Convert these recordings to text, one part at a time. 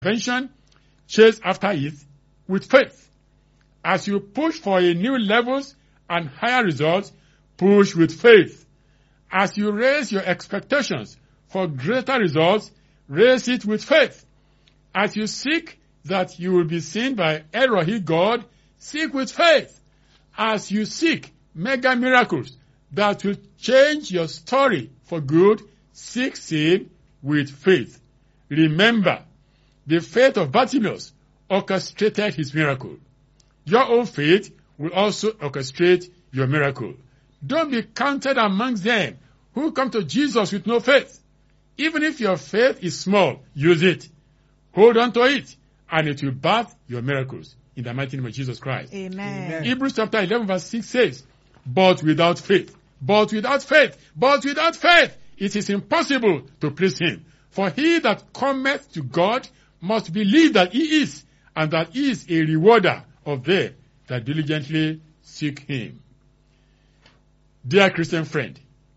intervention, chase after it with faith. As you push for a new levels and higher results, push with faith. As you raise your expectations for greater results, raise it with faith. As you seek that you will be seen by Erohi God, seek with faith. As you seek mega miracles that will change your story for good, seek it with faith. Remember, the faith of Bartimaeus orchestrated his miracle. Your own faith will also orchestrate your miracle. Don't be counted amongst them who come to Jesus with no faith. Even if your faith is small, use it. Hold on to it, and it will birth your miracles in the mighty name of Jesus Christ. Amen. Hebrews chapter 11 verse 6 says, But without faith, but without faith, but without faith, it is impossible to please him. For he that cometh to God must believe that he is, and that he is a rewarder of them that diligently seek him. Dear Christian friend,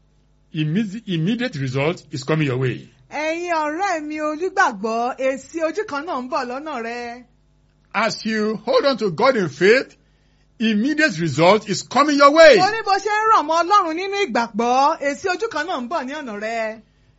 imme- immediate result is coming your way. ẹ̀yin ọ̀rẹ́ mi onígbàgbọ́ èsì ojú kan náà ń bọ̀ lọ́nà rẹ. As you hold on to God in faith, immediate result is coming your way. mo ní bó ṣe ń ràn mọ́ ọlọ́run nínú ìgbàgbọ́ èsì ojú kan náà ń bọ̀ ní ọ̀nà rẹ.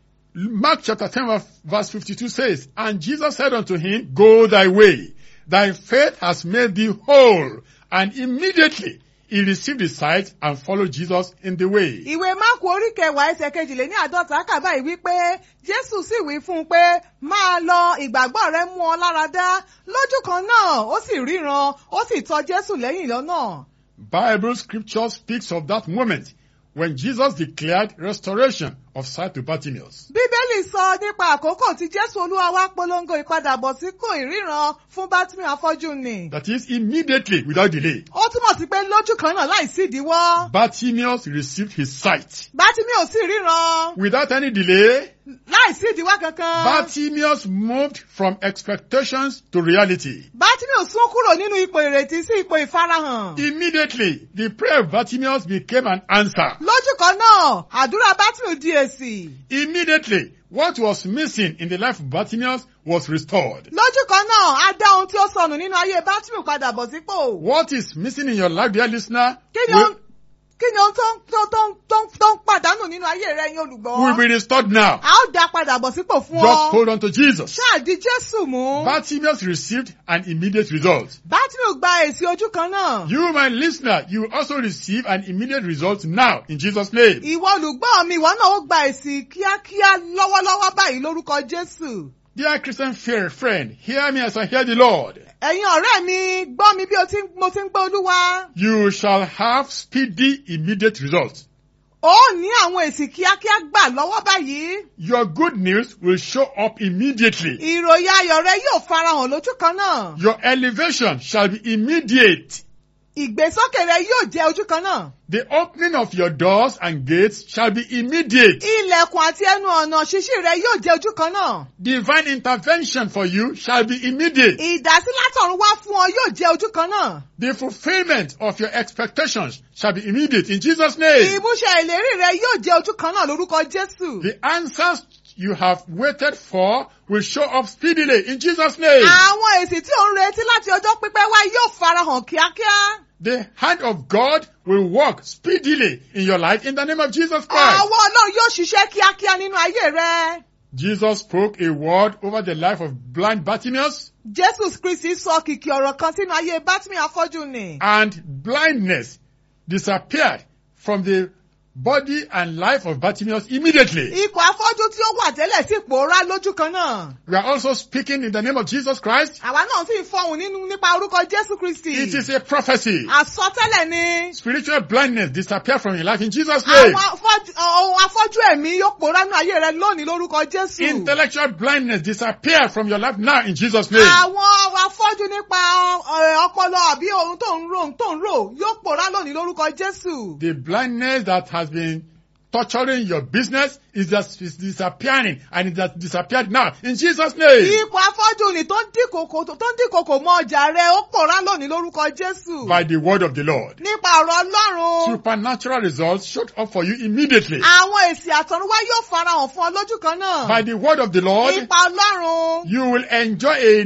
Mark chapter 10 verse- verse 52 says, And Jesus said unto him, Go thy way, thy faith has made thee whole. And immediately he received his sight and followed Jesus in the way. ìwé máàkù orí kẹwàá ẹsẹ̀ kejìlé ní àádọ́ta kà báyìí wípé jésù sì wí fún un pé máa lọ ìgbàgbọ́ rẹ mú ọ lára dá lójú kan náà ó sì ríran ó sì tọ jésù lẹ́yìn lọ́nà. Bible scripture speaks of that moment when Jesus declared restoration of sight to Bartimaeus. bíbélì sọ nípa àkókò tí jésù olúwa wá polongo ìpadàbọ̀sípò ìríran fún bátìmí afọ́jú ni. That is immediately without delay. ó túmọ̀ sí pé lójú kan náà láì sí ìdíwọ́. Bartimaeus received his sight. bátìmí ò sì ríran Without any delay, láì sí ìdíwọ́ kankan. Bartimaeus moved from expectations to reality. bátìmí ò sún kúrò nínú ipò ìrètí sí ipò ìfarahàn. Immediately, the prayer of Bartimaeus became an answer. lójú kan náà àdúrà bátìmí di èsì. Immediately, what was missing in the life of Bartimaeus was restored. lójú kan náà á dá ohun tí ó sọnù nínú ayé bátìmí padà bọ̀ sípò. What is missing in your life, dear listener, kí ni will, ohun kí ni ohun tó ń tó tó ń tó ń tó ń pàdánù nínú ayé rẹ yín olùgbọ́. will be restored now. a ó dá padà bọ̀ sípò fún Just ọ. hold on to Jesus. ṣáà di jésù mú. Bartimaeus received an immediate result. bátìmí gba èsì ojú kan náà. You, my listener, you will also receive an immediate result now in Jesus' name. ìwọ olùgbọ́ mi ìwọ náà ó gba èsì kíákíá lọ́wọ́lọ́wọ́ báyìí lórúkọ jésù. Dear Christian fair friend, hear me as I hear the Lord. ẹ̀yin ọ̀rẹ́ mi gbọ́ mi bí o ti ń- mo ti ń gbọ́ olúwa. You shall have speedy immediate results. ó ní àwọn èsì kíákíá gbà lọ́wọ́ báyìí. Your good news will show up immediately. ìròyìn ayọ̀ rẹ yóò farahàn lójú kan náà. Your elevation shall be immediate. ìgbésókè rẹ yóò jẹ́ ojú kan náà. The opening of your doors and gates shall be immediate. ilẹ̀kùn àti ẹnu ọ̀nà ṣíṣí rẹ yóò jẹ́ ojú kan náà. Divine intervention for you shall be immediate. ìdásí látọ̀run wá fún ọ yóò jẹ́ ojú kan náà. The fulfillment of your expectations shall be immediate in Jesus' name. ìmúṣẹ ìlérí rẹ yóò jẹ́ ojú kan náà lórúkọ jésù. The answers you have waited for will show up speedily in Jesus' name. àwọn èsì tí ò ń retí láti ọjọ́ pípẹ́ wá yóò farahàn kíákíá. The hand of God will work speedily in your life in the name of Jesus Christ. ọwọ́ ọlọ́run yóò ṣiṣẹ́ kíákíá nínú ayé rẹ. Jesus spoke a word over the life of blind Bartimaeus jésù kristi sọ kìkì ọ̀rọ̀ kan sínú ayé bátìmí afọ́jú ni. and blindness disappeared from the body and life of Bartimaeus immediately. ikọ̀ afọ́jú tí ó wà tẹ́lẹ̀ sì pòórá lójú kan náà. We are also speaking in the name of Jesus Christ. àwa náà sì ń fọhùn nínú nípa orúkọ jésù kristi. It is a prophecy. àsọtẹ́lẹ̀ ni. Spiritual blindness disappear from your life in Jesus' name. àwọn afọ́jú ohun afọ́jú ẹ̀mí yóò pòórá nínú ayé rẹ lónìí lórúkọ jésù. Intellectual blindness disappear from your life now in Jesus' name. àwọn afọ́jú nípa ọ̀, ọpọlọ àbí ohun tó ń rò ohun tó ń rò yóò pòórá lónìí lórúkọ jésù. The blindness that has been torturing your business is just is disappearing and it has disappeared now in Jesus' name. ipò afọ́jú ni tó ń dínkòkò tó ń dínkòkò mọ ọjà rẹ ó pòórá lónìí lórúkọ Jésù. By the word of the Lord. nípa ọ̀rọ̀ Ọlọ́run. Supernatural results showed up for you immediately. àwọn èsì àtọ̀runwá yóò farahàn fún ọ lójú kan náà. By the word of the Lord, nípa Ọlọ́run. you will enjoy a